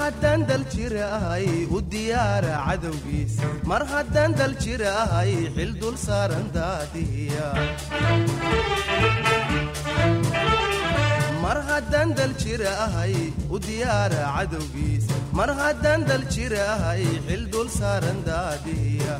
haddaan dal jir ahay u diyaara cadowgiis mar haddaan dal jir ahay xil dul saaran daadiya mar haddaan dal jir ahay u diyaara cadowgiis mar haddaan dal jir ahay xil dul saaran daadiya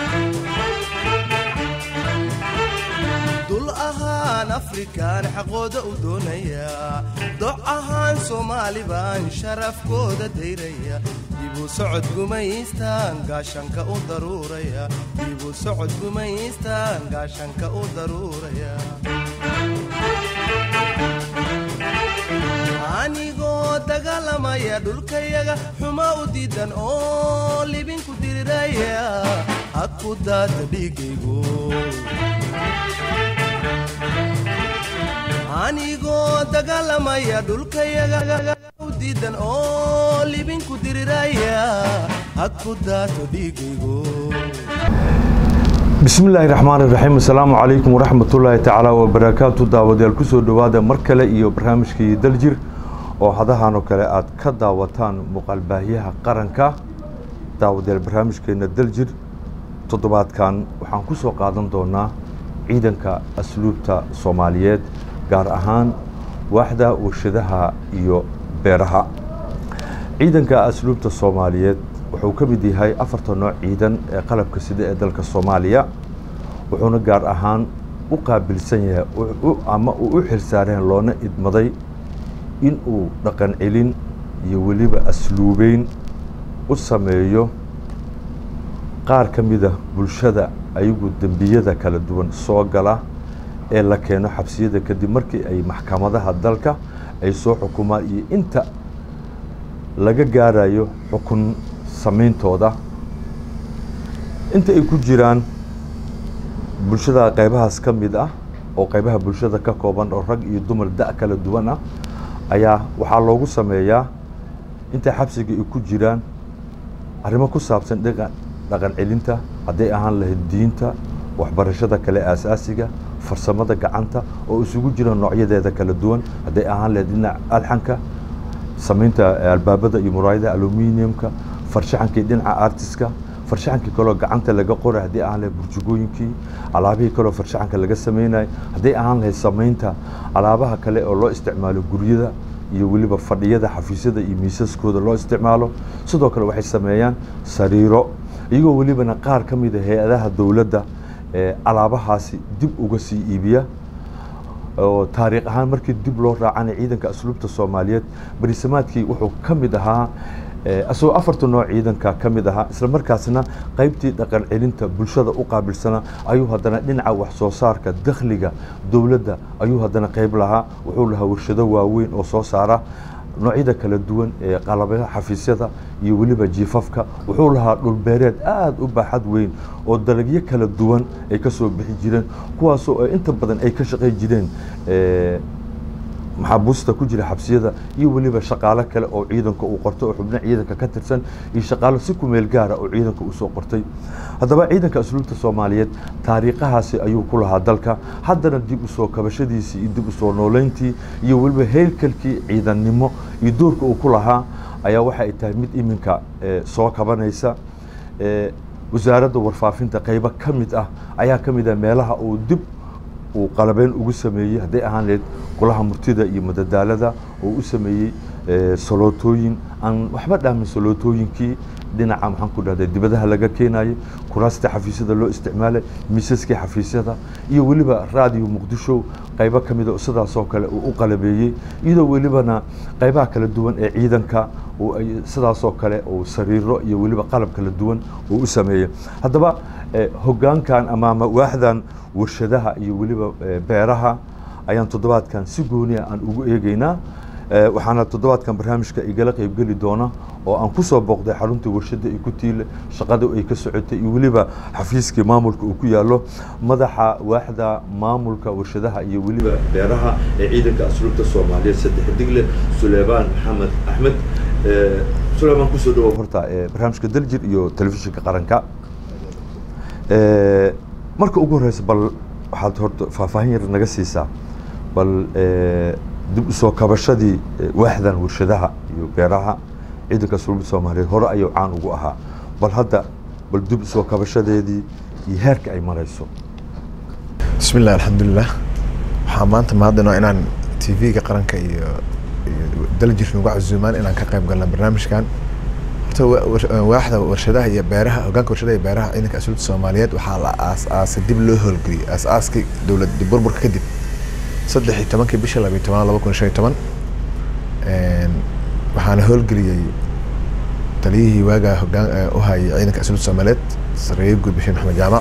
dul ahaan afrikaan xaqooda u doonaya doc ahaan soomaali baan sharafkooda dayraya dibu socod gumaystaan gaashanka u daruuraya dibu socod gumaystaan gaashanka u daruuraya anigoo dagaalamaya dhulkayaga xuma u diidan oo libinku diriraya ha ku daata dhiigaygu anigoo dagaalamaya dhulkayaga u diidan oo libinku diriraya ha ku daato dhiigaygu bismillaahi raxmaan iraxiim assalaamu calaykum waraxmatullaahi tacaala wabarakaatu daawadayaal kusoo dhowaada mar kale iyo barnaamijkii daljir oo hadahan oo kale aad ka daawataan muuqaalbaahyaha qaranka daawadayaal barnaamijkeena daljir toddobaadkan waxaan ku soo qaadan doonaa ciidanka asluubta soomaaliyeed gaar ahaan waaxda warshadaha iyo beeraha ciidanka asluubta soomaaliyeed wuxuu ka mid yahay afarta nooc ciidan ee qalabka sida ee dalka soomaaliya wuxuuna gaar ahaan u qaabilsan yahay ama uu u xilsaareen loona idmaday in uu dhaqan celin iyo weliba asluubeyn u sameeyo qaar ka mida bulshada ayagu dembiyada kala duwan soo gala ee la keeno xabsiyada kadib markii ay maxkamadaha dalka ay soo xukumaan iyo inta laga gaarayo xukun samayntooda inta ay ku jiraan bulshada qaybahaas ka mid ah oo qaybaha bulshada ka kooban oo rag iyo dumar da' kala duwan ah ayaa waxaa loogu sameeyaa intay xabsiga ay ku jiraan arrimo ku saabsan dhaqan celinta hadday ahaan lahayd diinta waxbarashada kale aasaasiga farsamada gacanta oo isugu jira noocyadeeda kala duwan hadday ahaan lahayd dhinac alxanka samaynta albaabada iyo muraayadaha aluminiumka farshaxankii dhinaca artiska farshaxankii kaloo gacanta laga qoray haddii ahaan lahayd burjugooyinkii alaabihii kaloo farshaxanka laga samaynayo hadday ahaan lahayd samaynta alaabaha kale oo loo isticmaalo guryada iyo weliba fadhiyada xafiisyada iyo miisaskooda loo isticmaalo sidoo kale waxay sameeyaan sariiro iyagoo welibana qaar ka mida hay-adaha dowladda alaabahaasi dib uga sii iibiya oo taariikh ahaan markii dib loo raacana ciidanka asluubta soomaaliyeed barisamaadkii wuxuu ka mid ahaa asagoo afarta nooc ciidanka ka mid ahaa isla markaasna qaybtii dhaqan celinta bulshada u qaabilsana ayuu haddana dhinaca wax soo saarka dakhliga dowladda ayuu haddana qayb lahaa wuxuu lahaa warshado waaweyn oo soo saara noocyada kala duwan ee qalabyaha xafiisyada iyo weliba jiifafka wuxuu lahaa dhulbeereed aada u baaxad weyn oo dalagyo kala duwan ay ka soo bixi jireen kuwaasoo inta badan ay ka shaqay jireen maxaabuusta ku jira xabsiyada iyo weliba shaqaalo kale oo ciidanka uu qortay oo xubno ciidanka ka tirsan iyo shaqaalo si kumeel gaara oo ciidanka uu soo qortay haddaba ciidanka asluubta soomaaliyeed taariikhahaasi ayuu ku lahaa dalka haddana dib usoo kabashadiisii iyo dib usoo nooleyntii iyo weliba heylkalkii ciidannimo iyo doorka uu ku lahaa ayaa waxa ay tahay mid iminka soo kabanaysa wasaaradda warfaafinta qaybo ka mid ah ayaa ka mid ah meelaha uu dib uu qalabeyn ugu sameeyey hadday ahaan lahayd golaha murtida iyo madadaalada oo u sameeyey salootooyin aan waxba dhaamin salootooyinkii dhinaca maxaan ku dhahday dibadaha laga keenayay kuraasta xafiisyada loo isticmaalay miisaskii xafiisyada iyo weliba raadiyo muqdisho qaybo ka mida sidaasoo kale uu u qalabeeyey iyadoo welibana qaybaha kala duwan ee ciidanka sidaasoo kale uu sariiro iyo weliba qalab kala duwan uu u sameeyey haddaba hogaankan amaama waaxdan warshadaha iyo weliba beeraha ayaan toddobaadkan si gooniya aan ugu eegeynaa waxaana toddobaadkan barnaamijka igala qaybgeli doona oo aan ku soo booqday xaruntii warshadda ay ku tiile shaqada ay ka socotay iyo weliba xafiiskii maamulka uu ku yaallo madaxa waaxda maamulka warshadaha iyo weliba beeraha ee ciidanka asluubta soomaaliyeed saddex digle suleymaan maxamed axmed suleymaan kusoo dhawow horta barnaamijka daljir iyo telefishinka qaranka marka ugu horeysa bal waxaad horta faahfaahin yar naga siisaa bal dib usoo kabashadii waaxdan warshadaha iyo beeraha ciidanka asluubta soomaaliyeed hore ayuu caan ugu ahaa bal hadda bal dib soo kabashadeedii iyo heerka ay marayso bismi illah alxamdulilah waxaa maanta mahadinaa inaan t v-ga qaranka iyo iyo daljir nagu casuumaan inaan ka qayb galna barnaamijkan horta wa- war- waaxda warshadaha iyo beeraha hogaanka warshadaha iyo beeraha ciidanka asluubta soomaaliyeed waxaa la aas-aasay dib loo howlgeliyey aas-aaskii dowlad dib burburka kadib saddex iyo tobankii bisha labiyo tobanaad laba kun iyo shan iyo toban Een, waxaana howlgeliyey taliyihii waagaa hogaan eh, u hayay ciidanka asluubta soomaaliyeed sareeye guud bashiir maxamed jaamac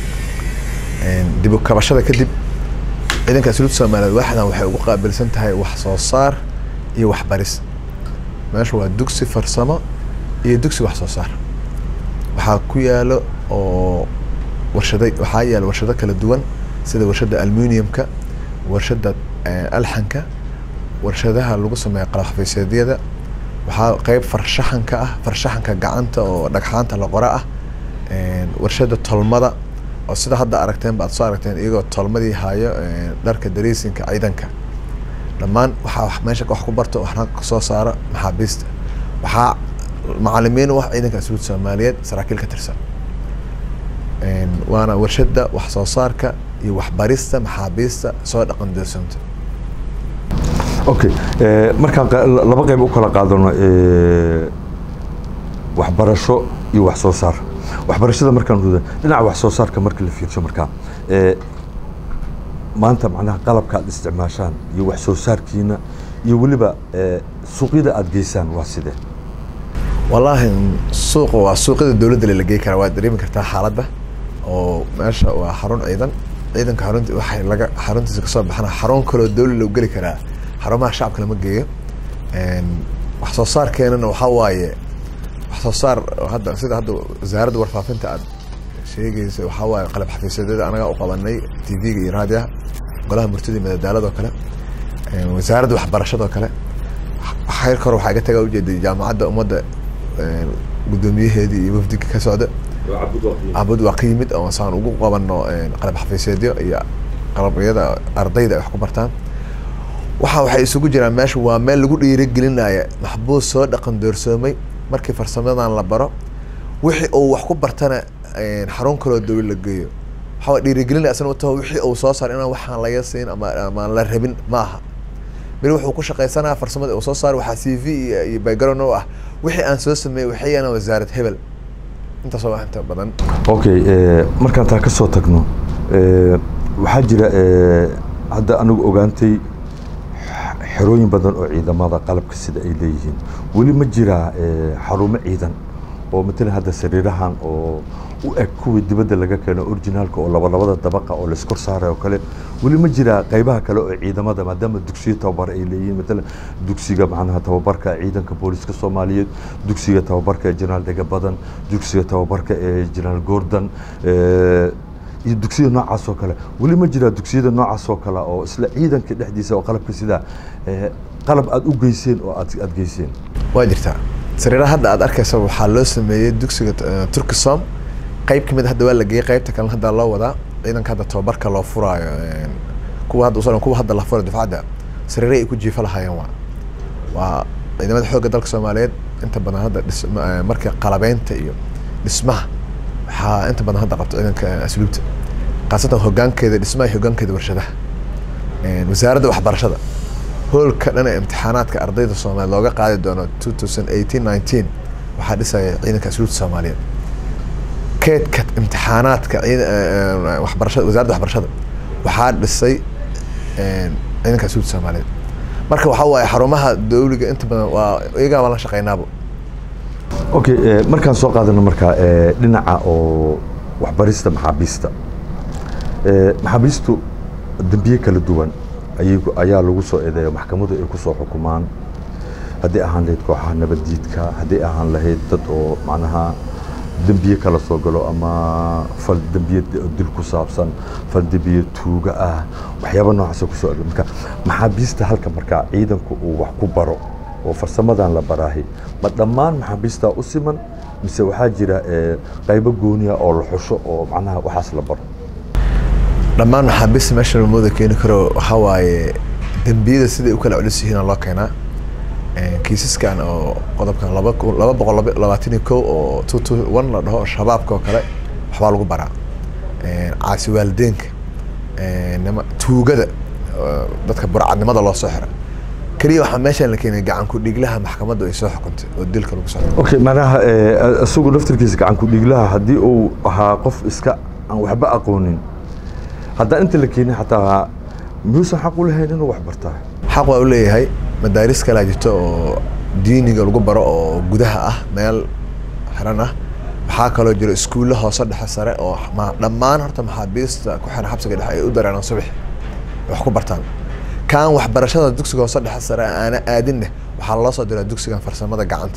Een, dib u kabashada kadib ciidanka asluubta soomaaliyeed waaxdan waxay ugu qaabilsan tahay wax soo saar iyo waxbaris meesha waa dugsi farsamo iyo dugsi wax soo saar waxaa ku yaalo oo warshada waxaa yaala warshado kala duwan sida warshada aluminiumka warshada eh, alxanka warshadaha lagu sameeyo qalab xafiiseedyada waxaa qeyb farshaxanka ah farshaxanka gacanta oo dhagxaanta la qora ah Een, warshada tolmada oo sida hadda aragteen ba aad soo aragteen iyagoo tolmadii hayo een, dharka dariisinka ciidanka dhammaan waxaa wax meesha wax ku barto waxna kasoo saara maxaabiista waxaa macalimiin u ah ciidanka asluubta soomaaliyeed saraakiil ka tirsan Een, waana warshada wax soo saarka iyo waxbarista maxaabiista soo dhaqan doorsoonta okay eh, markaan qa- laba qayb u kala qaadano eh, waxbarasho iyo wax soo saar waxbarashada markaan ruda dhinaca wax soo saarka marka la fiirsho markaa eh, maanta macnaha qalabka aad isticmaashaan iyo wax soo saarkiina iyo weliba eh, suuqyada aad geysaan waa sidee wallaahi suuqa waa suuqyada dowladda la gey karaa waad dareemi kartaa xaaladda oo meesha waa xarun ciidan ciidanka xarunti waxay laga xaruntiisa kasoo baxana xarun kaloo dowla loo geli karaa xarumaha shacabka lama geeyo Een, wax soo saarkeenana waxaa waaye wax soo saar oo hadda sida hadda wasaaradda warfaafinta aad sheegaysa waxaa waaye qalab xafiisadeeda anagaa u qabanay t v-ga iyo raadiyaha golaha murtida iyo madadaalada oo kale Een, wasaaradda waxbarashada oo kale xeerka hore waxaa iga tagaa ujeeday jaamacadda ummadda een, guddoomiyaheedii iyo wafdiga ka socda abud waa ka yimid oo saan ugu qabano een, qalab xafiiseedyo iyo qalabyada ardayda ay wax ku bartaan waxa waxay isugu jiraan meesha waa meel lagu dhiirigelinaya maxbuus soo dhaqan doorsoomay markii farsamadan la baro wixii uu wax ku bartana een, xarun kaloo dowla la geeyo waxaa dhiirigelin asna u taho wixii uu soo saar inaan waxaan laga siin ama ama aan la rabin ma aha beri wuxuu ku shaqaysanaa farsamada uu soo saar waxaa c v iyo iyo background u ah wixii aan soo sameeyey waxay yaana wasaarad hebel intaasoo wax inta badan okay eh, markaan taa ka soo tagno eh, waxaa jira eh, hadda anigu ogaantay x- xerooyin badan oo ciidamada qalabka sida ay leeyihiin weli ma jiraa eh, xarumo ciidan oo matalan hadda sariirahan oo u eg kuwii dibadda laga keeno originaalka oo laba labada dabaqa oo laiskor saaray oo kale weli ma jiraa qaybaha kale oo ciidamada maadaama dugsiyo tababar ay leeyihiin matalan dugsiga macnaha tababarka ciidanka booliska soomaaliyeed dugsiga tababarka ee jenaraal dhega badan dugsiga tababarka ee jenaraal gordon eh, iyo dugsiyada noocaas oo kale weli ma jiraa dugsiyada noocaas oo kale oo isla ciidanka dhexdiisa oo qalabka sida eh, qalab aad u geyseen oo aad aad geyseen waa jirtaa sariiraha hadda aad arkaysa waxaa loo sameeyey dugsiga eh, turkisom qayb kamid hadda waa la geeyey qaybta kalena hadda loo wadaa ciidanka hadda tababarka loo furaayo een, kuwa hadda usoo kuwa hadda la furayo dufcadda sariire ay ku jiifa lahaayeen waa waa ciidamada xoogga dalka soomaaliyeed inta badan hadda dhisma eh, marka qalabeynta iyo dhismaha waxaa inta badan hadda qabta ciidanka asluubta khaasatan hogaankeeda dhismaha iyo hogaankeeda warshadaha Een, wasaaradda waxbarashada hoolka dhan ee imtixaanaadka ardayda soomaaliyeed looga qaadi doono 2018-19 waxaa dhisaya ciidanka asluubta soomaaliyeed keedka imtixaanaadka ciida- eh, eh, waxbarashada wasaaradda waxbarashada waxaa dhisay een, ciidanka asluubta soomaaliyeed marka waxaa waaye xarumaha dowliga inta badan waa iyagaa baan la shaqeynaabo okay eh, markaan soo qaadano markaa eh, dhinaca oo waxbarista maxaabiista Eh, maxaabiistu dembiye kala duwan ayay ku- ayaa lagu soo eedeeya maxkamadu ay ku soo xukumaan haddii ahaan lahayd kooxaha nabaddiidka haddii ahaan lahayd dad oo macnaha dembiye kala soo galo ama fal dembiye d- dil ku saabsan fal dembiye tuuga ah waxyaaba noocaasa kusoo eg marka maxaabiista halka markaa ciidanku uu wax ku baro oo farsamadan la baraahi ma dhammaan maxaabiistaa u siman mise waxaa jira eh, qaybo gooniya oo la xusho oo macnaha waxaas la baro dhammaan maxaabiista meesha lamooda keeni karo waxaa waaye dembiyada siday u kala culus yihiin loo keenaa kiisaskan oo qodobkan laba kun- laba boqol laba- labaatan iyo kow oo two two one la dhaho oo shabaabka oo kale waxbaa lagu baraa caasi waalideenka nima tuugada oo dadka burcadnimada loo soo xira keliya waxaa meeshaan la keenay gacan ku dhiglaha maxkamaddu ay soo xukuntay oo dilka lagu socdo okay macnaha eh, isagu laftirkiisa gacan ku dhiiglaha haddii uu ahaa qof iska aan waxba aqoonin haddaan inta la keenin xataa miyuusan xaq u lahayn inuu wax bartaa xaq waa u leeyahay madaaris kalaa jirto oo diiniga lagu baro oo gudaha ah meel xiran ah waxaa kaloo jiro iskuulle hoose dhexe sare oo ma- dhammaan horta maxaabiista ku xiran xabsiga dhexe ay u dareeraan subax wax ku bartaan kan waxbarashada dugsiga hoose dhexe sare aana aadinne waxaa loo soo diraa dugsigan farsamada gacanta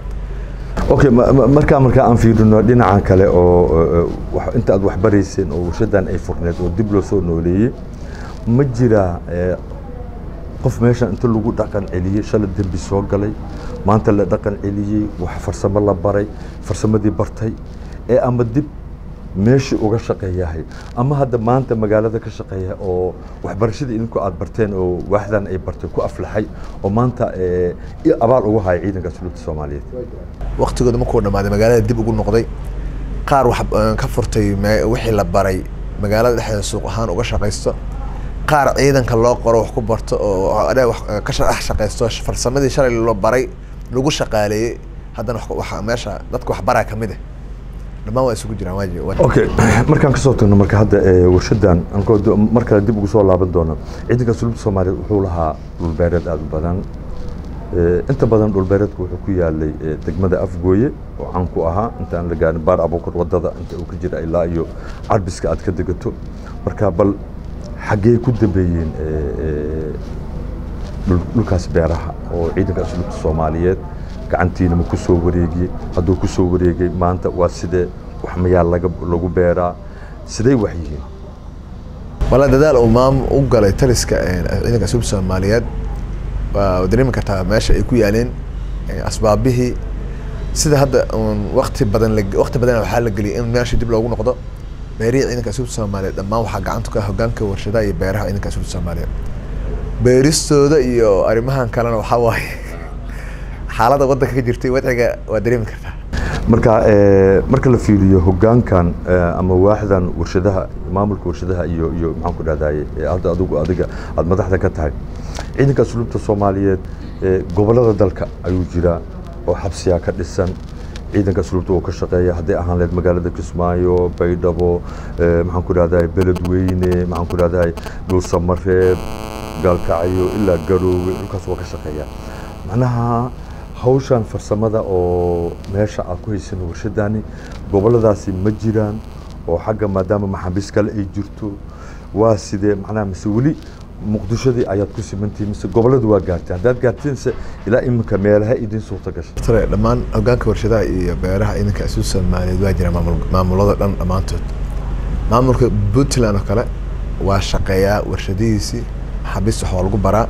okay ma- ma- markaa markaa aan fiirino dhinacan kale oo eh, wax- inta aad wax barayseen oo warshadan ay furneed oo dib loo soo nooleeyey ma jiraa eh, qof meeshan inta lagu dhaqan celiyey shalay dembi soo galay maanta la dhaqan celiyey wax farsamo la baray farsamadii bartay ee ama dib meeshii uga shaqeeyahay ama hadda maanta magaalada ka shaqeeya oo waxbarashadii idinku aad barteen oo waaxdan ay bartay ku aflaxay oo maanta eh, i- abaal ugu haya ciidanka asluubta soomaaliyeed waqtigooda markuu dhammaaday magaalada dib ugu noqday qaar wax eh, ka furtay me- wixii la baray magaalada dhexdeeda suuq ahaan uga shaqaysto qaar ciidanka loo qoro wax ku barto oo adhe wax eh, ka dhex shaqaysto farsamadii shalay loo baray lagu shaqaaleeyey haddana wax- waxa meesha dadka wax baraa ka mid ah dhammaan waa isugu jiraan waaji waa- okay markaan kasoo tagno marka hadda eh, warshadan ankoo do- mar kale dib ugu soo laaban doono ciidanka asluubta soomaaliyeed wuxuu lahaa dhulbeereed aada u badan Eh, inta badan dhulbeereedku wuxuu ku yaalay eh, degmada afgooye oo caan ku ahaa inta aan la gaarin baar abuukar wadada inta uu ka jira ilaa iyo carbiska aad ka degato marka bal xaggee ku dambeeyeen eh, eh, dhul- dhulkaas beeraha oo ciidanka asluubta soomaaliyeed gacantiina ma ku soo wareegiyey hadduu ku soo wareegay maanta waa sidee wax mayaa laga lagu beeraa sidee wax yihiin wala dadaal uu maam u galay taliska eh, ciidanka asluubta soomaaliyeed waa dareemi kartaa meesha ay ku yaaleen eh, asbaabihii sida hadda uun waqti badan la waqti badan waxaa la geliyay in meesha dib loogu noqdo beerihii ciidanka asluubta soomaaliyeed dhammaan waxaa gacanta ka ah hogaanka warshadaha iyo beeraha ciidanka asluubta soomaaliyeed beeristooda iyo arrimahan kalena waxaa waaye xaaladda waddanka ka jirtay wadciga waa dareemi kartaa marka eh, marka la fiiriyo hogaankan eh, ama waaxdan warshadaha maamulka warshadaha iyo iyo maxaan ku dhahdaye eh, hadda adigu adiga aada madaxda ka tahay ciidanka asluubta soomaaliyeed eh, gobollada dalka ayuu jiraa oo xabsiyaa ka dhisan ciidanka asluubta uu ka shaqeeya hadday ahaan lahayd magaalada kismaayo baydhabo eh, maxaan ku dhahdaye beledweyne maxaan ku dhahdaye dhuusamareeb gaalkacyo ilaa garoowe dhulkaas waa ka shaqeeya macnaha hawshan farsamada oo meesha aad ku haysan warshadani gobolladaasi ma jiraan oo xagga maadaama maxaabiis kale ay jirto waa sidee macnaha mise weli muqdishadii ayaad ku simantihiin mise gobolladu waa gaarteen haddaad gaarteense ilaa iminka meelaha idin suurta gashay tare dhammaan hogaanka warshadaha iyo beeraha ciidanka asluubta soomaaliyeed waa jira maamul maamulada dhan dhammaantood maamulka puntland oo kale waa shaqeeyaa warshadihiisii maxaabiista wax waa lagu baraa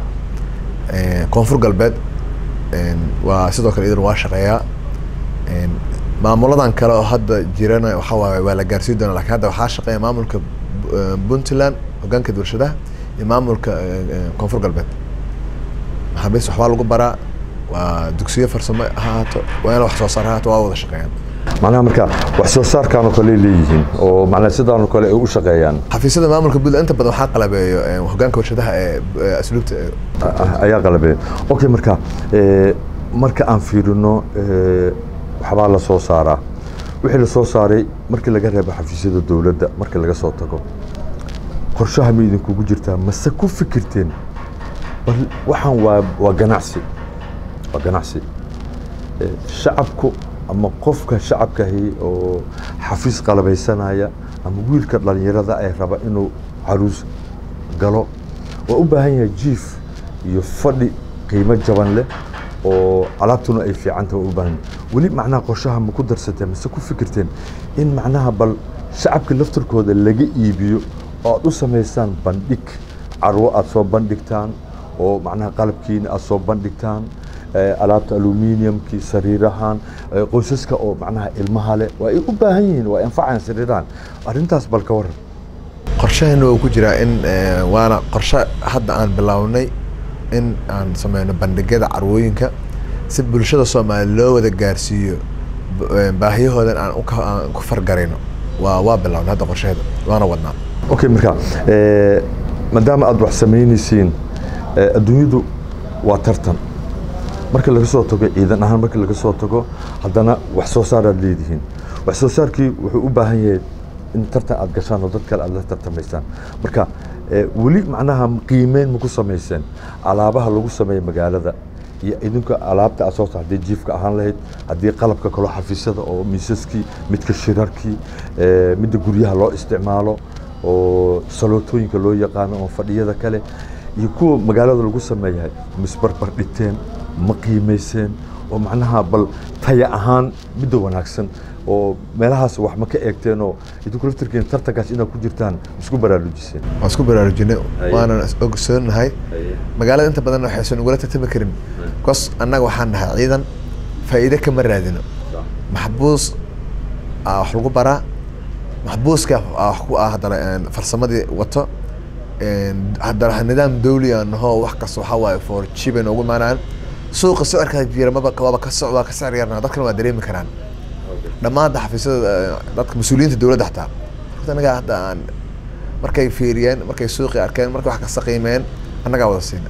Eh, koonfur galbeed en, waa sidoo kale idan waa shaqeeyaa En, maamuladan kale oo hadda jirana waxa waaye waa la gaarsiin doonaa laakiin hadda waxaa shaqeeya maamulka eh, puntland hogaanka warshadaha iyo maamulka eh, eh, koonfur galbeed maxaabiist waxbaa lagu baraa waa dugsiyo farsamo ha ahaato waa in wax soo saar ha ahaato waa wada shaqeeyaan macnaha marka wax soo saarkan oo kale ay leeyihiin oo macnaha sidaan oo kale ay u shaqeeyaan xafiisyada maamulka puntland inta badan waxaa qalabeeyo eh, hogaanka warshadaha ee eh, asluubta eh, Ah, ayaa qalabeen okay marka eh, marka aan fiirino eh, waxbaa la soo saaraa wixii la soo saaray markii laga reebo xafiisyada dowladda markii laga soo tago qorshaha ma idinkugu jirtaa mase ku fikirteen bal waxaan waa waa ganacsi waa ganacsi Eh, shacabku ama qofka shacabkahi oo xafiis qalabaysanaya ama wiilka dhalinyarada ay raba inuu caruus galo waa u baahan yahay jiif iyo fadhi qiimo jaban leh oo alaabtuna ay fiican tahay waa u baahan yahay weli macnaha qorshaha ma ku darsateen mase ku fikirteen in macnaha bal shacabka laftarkooda laga iibiyo oo aad u samaysaan bandhig carwo aad soo bandhigtaan oo macnaha qalabkiina aad soo bandhigtaan eh, alaabta aluminiumkii sariirahan eh, qoysaska oo macnaha ilmaha leh waa ay u baahan yihiin waa anfacayaan sariirahan arrintaas bal ka waran qorshaheena waa ku jiraa in eh, waana qorshe hadda aan bilownay in aan sameyno bandhigyada carwooyinka si bulshada soomaaliya loo wada gaarsiiyo b- een, baahiyahoodan aan u ka- aan ku fargarayno waa waa bilownay hadda qorsheeda waana wadnaa okay marka eh, maadaama aad wax samaynaysiin eh, adduunyadu waa tartan marka laga soo tago ciidan ahaan marka laga soo tago haddana wax soo saar aad leedihiin wax soo saarkii wuxuu u baahan yahay in tartan aad gashaan oo dad kale aad la tartamaysaan marka eh, weli macnaha qiimeyn ma ku samayseen alaabaha lagu sameeya magaalada iyo idinka alaabta aad soo saar haddii jiifka ahaan lahayd haddii qalabka kaloo xafiisyada oo miisaskii midka shirarkii eh, midda guryaha loo isticmaalo oo salootooyinka loo yaqaano oo fadhiyada kale iyo kuwa magaalada lagu sameeyahay misbarbar dhiteen ma qiimayseen oo macnaha bal taya ahaan midda wanaagsan oo meelahaas wax ma ka eegteen oo idinku laftirkiin tartankaas inaad ku jirtaan isku baraarujiseen waan isku baraarujinay Haye. waanan is- ogsoonahay magaalada inta badan waxaysan ugula tartami karin bcos annaga waxaan nahay ciidan faa'iide kama raadino maxbuus aa wax lagu baraa maxbuuska aa wax ku ah haddana een, farsamadii wato een, haddana nidaam dawli aan naho wax kasta waxaa waaye for cheap ay noogu imaanayaan suuqa sicirka jira maba waaba ka soc waa ka sicir yarna dadkana waa dareemi karaan dhammaan hadda xafiisyada eh, dadka mas-uuliyiinta dowladda xataa horta anaga hadda aan markay fiiriyeen markay suuqi arkeen markay wax kasta qiimeen annagaa wada siina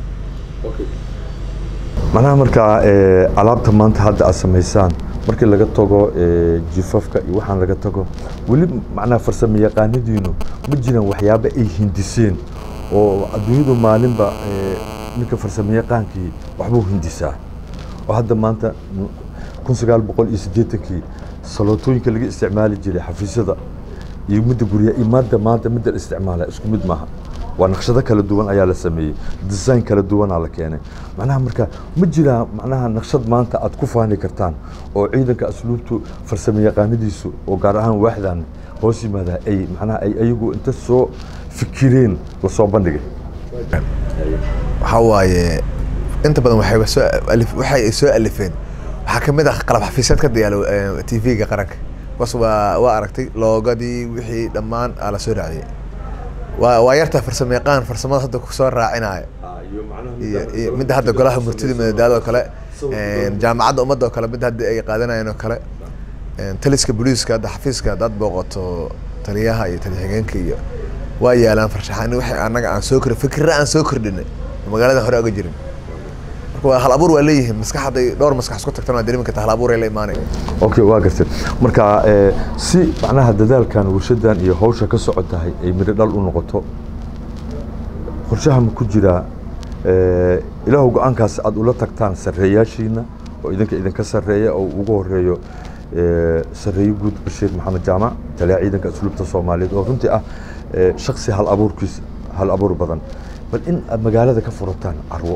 macnaha markaa eh, alaabta maanta hadda aad samaysaan markii laga tago eh, jifafka iyo waxaan laga tago weli macnaha farsamo yaqaanadiinu ma jiraan waxyaabo ay hindiseen oo adduunyadu maalinba eh, ninka farsamo yaqaankii waxbuu hindisaa oo hadda maanta kun sagaal boqol iyo siddeetankii salootooyinka laga isticmaali jiray xafiisyada iyo midda guryaha iyo maanta maanta midda la isticmaala isku mid maaha waa naqshado kala duwan ayaa la sameeyey design kala duwanaa la keenay macnaha marka ma jiraa macnaha naqshad maanta aad ku faani kartaan oo ciidanka asluubtu farsamo yaqaanadiisu oo gaar ahaan waaxdan hoos yimaada ay macnaha ay ayagu inta soo fikireen lasoo bandhigay waxaa waaye inta badan waxay soo alif waxay ay soo alifeen waxaa kamid ah qalab xafiisyad ka diyaalo tv-ga qaranka bas waa waa aragtay loogadii wixii dhammaan aa la soo raaciyey waa waa yartaa farsamo yaqaan farsamada hadda kusoo raacinaya iyo iyo midda hadda golaha murtida madadaada oo kale een, jaamacadda ummadda oo kale midda hadda ay qaadanayeen oo kale een, taliska booliiska hadda xafiiska haddaad booqato taliyaha iyo taliya xigeenka iyo waa yaalaan farshaxani waxay annaga aan soo kordhin fikirra aan soo kordhinay oo magaalada hore oga jirin marka waa hal abuur waa leeyihiin maskax hadday dhowr maskax isku tagtana waa dareemi kartaa hal abuur ay la imaanaya okay waa gartay marka eh, si macnaha dadaalkan warshadan iyo hawsha ka socotahay ay midho dhal u noqoto qorshaha ma ku jiraa eh, ilaahu go-aankaas aad ula tagtaan sarreeyaashiina oo idinka idinka sarreeya oo ugu horeeyo eh, sarreeye guud bashiir maxamed jaamac taliya ciidanka asluubta soomaaliyeed oo runtii ah eh, shaksi hal abuurkiis hal abuur badan bal in aad magaalada ka furataan carwo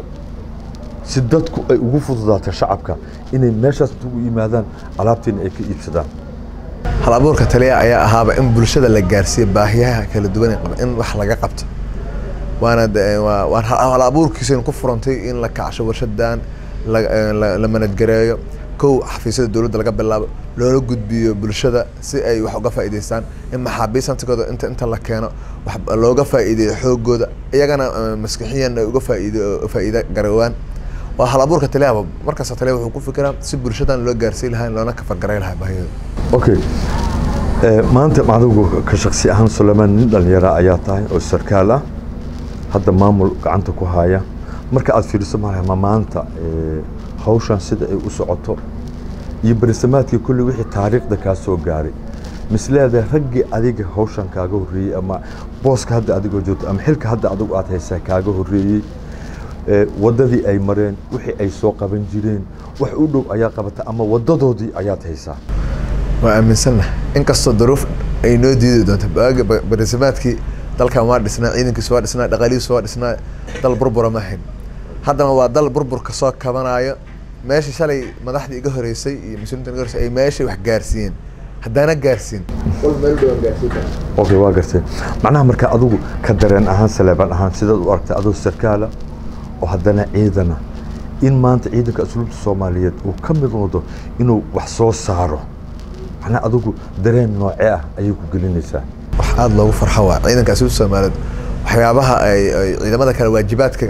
si dadku ay ugu fududaato shacabka inay meeshaas ugu yimaadaan alaabtiina ay ka iibsadaan hal abuurka taliya ayaa ahaaba in bulshada la gaarsiiyo baahiyaha kala duwan ee qaba in wax laga qabto waana de- waa- waan hal hal abuurkiisa ku furantay in la kacsho warshadan la- eh, la- la manadgareeyo kow xafiisyada dowladda laga bilaabo loola gudbiyo bulshada si ay wax uga faa'iidaystaan in maxaabiis hantigooda inta inta la keeno wax looga faa'iideeyo xoogooda iyagana eh, maskixiyan ay uga faa'iido faa'iido garoowaan waa hal abuurka taliyaba markasta taliya wuxuu ku fikiraa si bulshadan loo gaarsiin lahaa loona kafargaray lahaa baahiyada okay Eh, maanta macdugu ka shaksi ahaan sulaymaan nin dhalinyara ayaa tahay oo sarkaal ah hadda maamul gacanta ku haya marka aad fiiriso ma maanta eh, hawshan sida ay u socoto iyo berisamaadkii kulli wixii taariikhda kaa soo gaaray misleedahay raggii adiga hawshan kaaga horreeyey ama booska hadda adigoo joogto ama xilka hadda adigu aad haysaa kaaga horreeyey eh, waddadii ay mareen wixii ay soo qaban jireen wax u dhow ayaa qabata ama waddadoodii ayaad haysaa waa aaminsannahay inkastoo duruuf ay noo diidi doonto baaga barisamaadkii dalkan waa dhisnaa ciidankiisu waa dhisnaa dhaqaalihiisu waa dhisnaa dal burbura ma ahayn haddana waa dal burburka soo kabanayo meeshii shalay madaxdii iga horeysay iyo mas-uuliinta iga horeysay ay meeshay wax gaarsiiyeen haddaana gaarsiin wal meel dhowan gaarsiin karaa okay waa gartay macnaha marka adigu ka dareen ahaan saleebaan ahaan sidaad u aragtay adoo sarkaala oo haddana ciidana in maanta ciidanka asluubta soomaaliyeed uu ka mid noqdo inuu wax soo saaro macnaha adigu dareen noocee ah ayay ku gelinaysaa wax aada loogu farxo waa ciidanka asluubta soomaaliyeed waxyaabaha ay ay ciidamada kale waajibaadka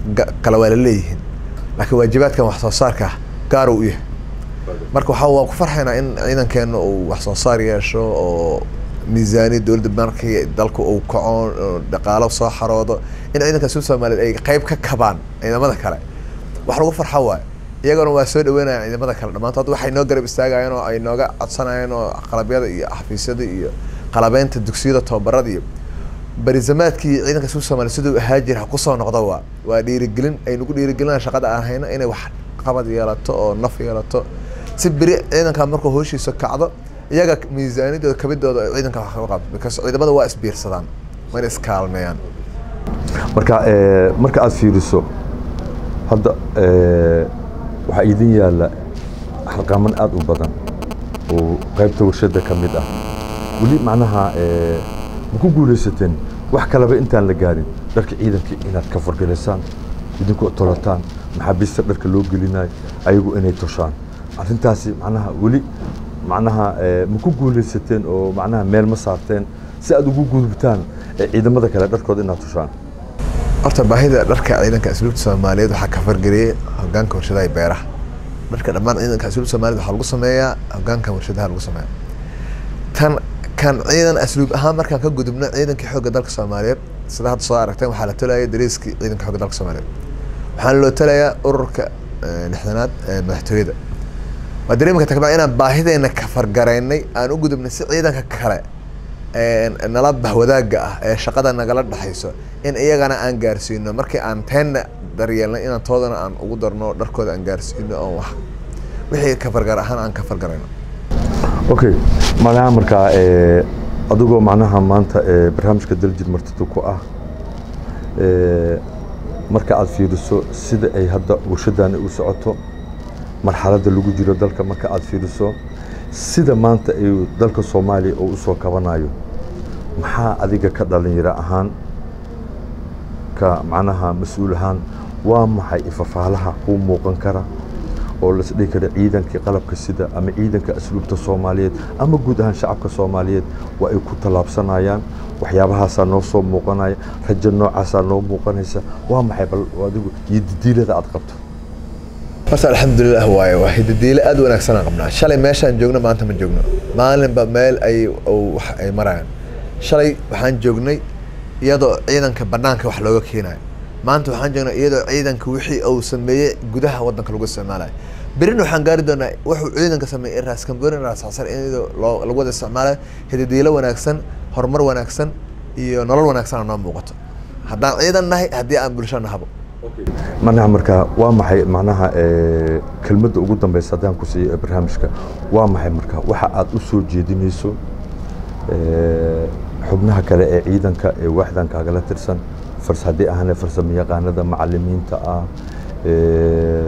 ga- kale waa la leeyihiin laakiin waajibaadkan wax soo saarka gaar uu u yahay marka waxaa waan ku farxaynaa in ciidankeena uu wax soo saar yeesho oo miisaaniyad dowladda markii dalka uu kaco oo dhaqaalo soo xaroodo in ciidanka sub soomaaliyeed ay qayb ka kabaan ciidamada kale wax lagu farxo waayo iyaguna waa soo dhaweynayaan ciidamada kale dhammaantood waxay noo garab istaagayeen oo ay nooga codsanayeen oo qalabyada iyo xafiisyada iyo qalabeynta dugsiyada tababarada iyo barisamaadkii ciidanka sub soomaaliya siduu ahaa jira ha kusoo noqdo waa waa dhiirigelin ay nagu dhiirigelinayaan shaqada aan hayno inay wax qabad yeelato oo naf yeelato si beri ciidanka markuu hooshiisa kacdo iyaga miisaaniyadooda kabidooda ay ciidanka wax kaga qabto because ciidamada waa isbiirsadaan wayna iskaalmeeyaan marka eh, marka aad fiiriso hadda eh, waxaa idin yaalla xalqaaman aad u badan oo qaybta warshada ka mid ah weli macnaha eh, ma ku guulaysateen wax kaleba intaan la gaarin dharka ciidanka inaad ka fargalaysaan idinku tolataan maxaabiista dharka loo gelinayo ayagu inay toshaan arrintaasi macnaha weli macnaha eh, ma ku guulaysateen oo macnaha meel ma saarteen si aad ugu gudubtaan eh, ciidamada kale dharkooda inaad toshaan horta baahida dharka ciidanka asluubta soomaaliyeed waxaa ka fargeliyey hogaanka warshadaha iyo beeraha dharka dhammaan ciidanka asluubta soomaaliyeed waxaa lagu sameeyaa hogaanka warshadaha lagu sameeyaa tan kan ciidan asluub ahaan markaan ka gudubno ciidankii xoogga dalka soomaaliyeed sida hadda soo aragteen waxaa la tolaya dariiskii ciidanka xoogga dalka soomaaliyeed waxaana loo talayaa ururka eh, lixdanaad ee madaxtooyada waa dareemi karta kabacdi inaan baahideena ka fargaraynay aan u gudubnay si ciidanka kale ee nala bahwadaaga ah ee shaqada nagala dhexayso in iyagana aan gaarsiino markii aan teenna daryeelnay inaan toodana aan ugu darno dharkooda aan gaarsiino oo wax wixii ka fargar ahaan aan ka fargarayno okay malaha markaa eh, adigoo macnaha maanta eh, barnaamijka daljir martida ku ah eh, marka aad fiiriso sida ay hadda warshadani u socoto marxaladda lagu jiro dalka marka aad fiiriso sida maanta ay dalka soomaaliya oo usoo kabanayo maxaa adiga ka dhalinyaro ahaan ka macnaha mas-uul ahaan waa maxay ifafaalaha kuu muuqan kara oo las dhihi kara ciidankii qalabka sida ama ciidanka asluubta soomaaliyeed ama guud ahaan shacabka soomaaliyeed waa ay ku tallaabsanayaan waxyaabahaasaa noo soo muuqanaya rajo noocaasaa noo muuqanaysa waa maxay bal adigu iyo didiilada aad qabto horta alxamdulilah waaye waa hidadiile aad u wanaagsan aan qabnaa shalay meeshaan joogno maanta ma joogno maalinba meel ay oo wax ay marayaan shalay waxaan joognay iyadoo ciidanka banaanka wax looga keenayo maanta waxaan joognay iyadoo ciidanka wixii uu sameeyey gudaha wadanka lagu isticmaalayo berina waxaan gaari doonaa wuxuu ciidanka sameeyey raas kamborin raas xasar iyadoo loo lagu wada isticmaalayo hidadiile wanaagsan horumar wanaagsan iyo nolol wanaagsan noo muuqato haddaan ciidan nahay haddii aan bulsho nahabo macnaha markaa waa maxay macnaha eh, kelmadda ugu dambeysa haddaan ku siiyo ee barnaamijka waa maxay marka waxa aad u soo jeedinayso eh, xubnaha kale ee ciidanka ee waaxdan kaagala tirsan fars haddii ahane farsamo yaqaanada macalimiinta ah eh,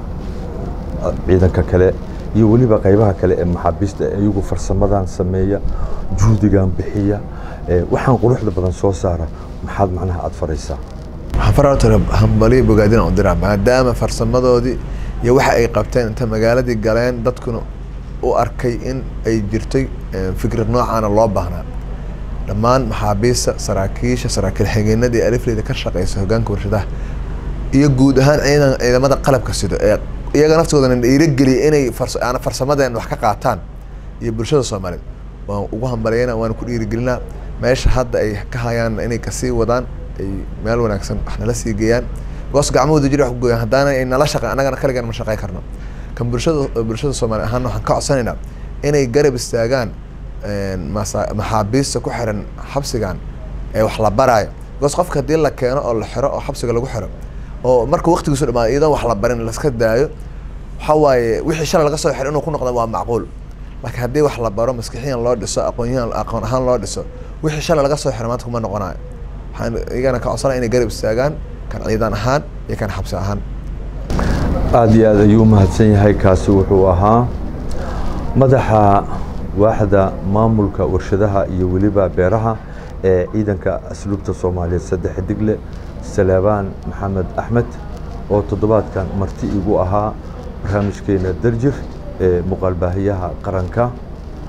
ciidanka kale iyo weliba qaybaha kale ee maxaabiista ee iyagu farsamadan sameeya juhdigan bixiya eh, waxaan quruxda badan soo saara maxaad macnaha aad faraysaa waxaan farata hambaliyo bogaadina u diraa maadaama farsamadoodii iyo waxa ay qabteen inta magaaladii galeen dadkuna u arkay in ay jirtay eh, fikrad noocaana loo baahnaa dhammaan maxaabiista saraakiisha saraakiil xigeenadii alifleyda ka shaqeysa hogaanka warshadaha iyo guud ahaan ciidan ciidamada qalabka sido ee iyaga naftoodana dhiirigeliya inay fars- aan farsamadeen wax ka qaataan iyo bulshada soomaaliyeed waan ugu hambaliyana waan ku dhiirigelinaa meesha hadda ay ka hayaan inay kasii wadaan ay meel wanaagsan wax nala sii geeyaan goos gacmahooda jiri wax ku gooyaan haddaana ay nala shaqa annagana kaligan ma shaqey karno kan bulshada bulshada soomaaliya ahaan waxaan ka codsanaynaa inay garab istaagaan een, masa- maxaabiista ku xiran xabsigan ee wax la baraayo goos qofka haddii la keeno oo la xiro oo xabsiga lagu xiro oo marka waqtigiisu dhamaado iyadoon wax la barin laska daayo waxa waaye wixii shalay laga soo xiro inuu ku noqdo waa macquul laakiin haddii wax la baro maskixiyan loo dhiso aqoonyahan aqoon ahaan loo dhiso wixii shalay laga soo xiro maanta kuma noqonayo waxaan iyagana ka codsanaya inay garab istaagaan kan ciidan ahaan iyo kan xabsi ahaan aad iyo aad ayuu u mahadsan yahay kaasi wuxuu ahaa madaxa waaxda maamulka warshadaha iyo weliba beeraha ee ciidanka asluubta soomaaliyeed saddex digle salaabaan maxamed axmed oo toddobaadkan marti igu ahaa barnaamijkeena daljir ee muuqaalbaahiyaha qaranka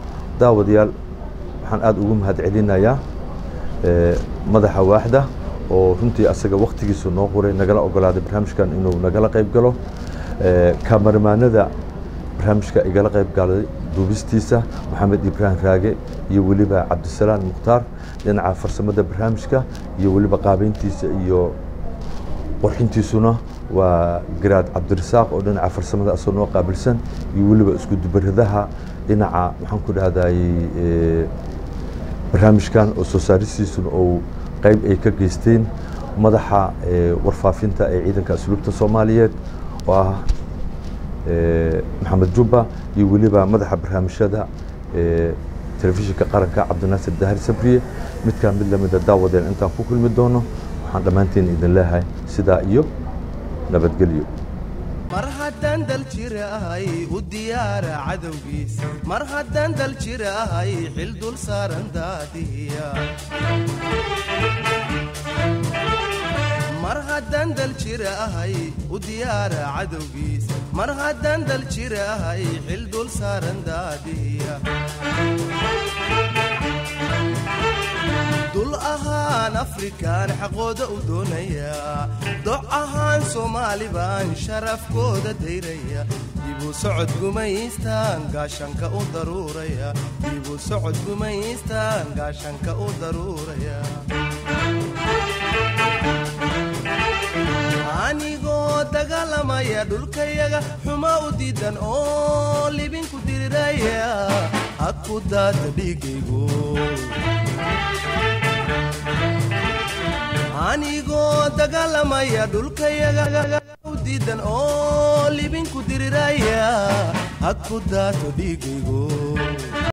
daawadayaal waxaan aad ugu mahad celinayaa ee, madaxa waaxda oo runtii asaga waktigiisu noo qoray nagala ogolaaday barnaamijkan inuu nagala qayb galo kamarmaanada barnaamijka igala qayb galay duubistiisa maxamed ibraahim raage iyo weliba cabdisalaan mukhtaar dhinaca farsamada barnaamijka iyo weliba qaabeyntiisa iyo qorxintiisuna waa garaad cabdirasaaq oo dhinaca farsamada asoo noo qaabilsan iyo weliba isku dubaradaha dhinaca maxaan ku dhahday barnaamijkan oo soo saaristiisuna ou qayb ay ka geysteen madaxa warfaafinta ee ciidanka asluubta soomaaliyeed oo ah maxamed jubba iyo weliba madaxa barnaamijyada telefishinka qaranka cabdinaasir dahar sabriye midkaa mid lamida daawadeen intaan ku kulmi doono waxaan dhammaanteen idin leeyahay sidaa iyo nabadgelyo mar haddaan dal jir ahay u diyaara cadowgiis mar haddaan dal jir ahay xil dul saaran daadiya mar haddaan dal jir ahay u diyaara cadowgiis mar haddaan dal jir ahay xil dul saaran daadiya dul ahaan afrikaan xaqooda u doonaya doc ahaan soomaali baan sharafkooda dayraya dibu socod gumaystaan gaashanka u daruuraya dibu socod gumaystaan gaashanka u daruuraya anigoo dagaalamaya dhulkayaga xuma u diidan oo libinku diriraya ha ku daata dhiigaygu anigoo dagaalamaya dhulkayaga u diidan oo libinku diriraya ha ku daato dhiigaygu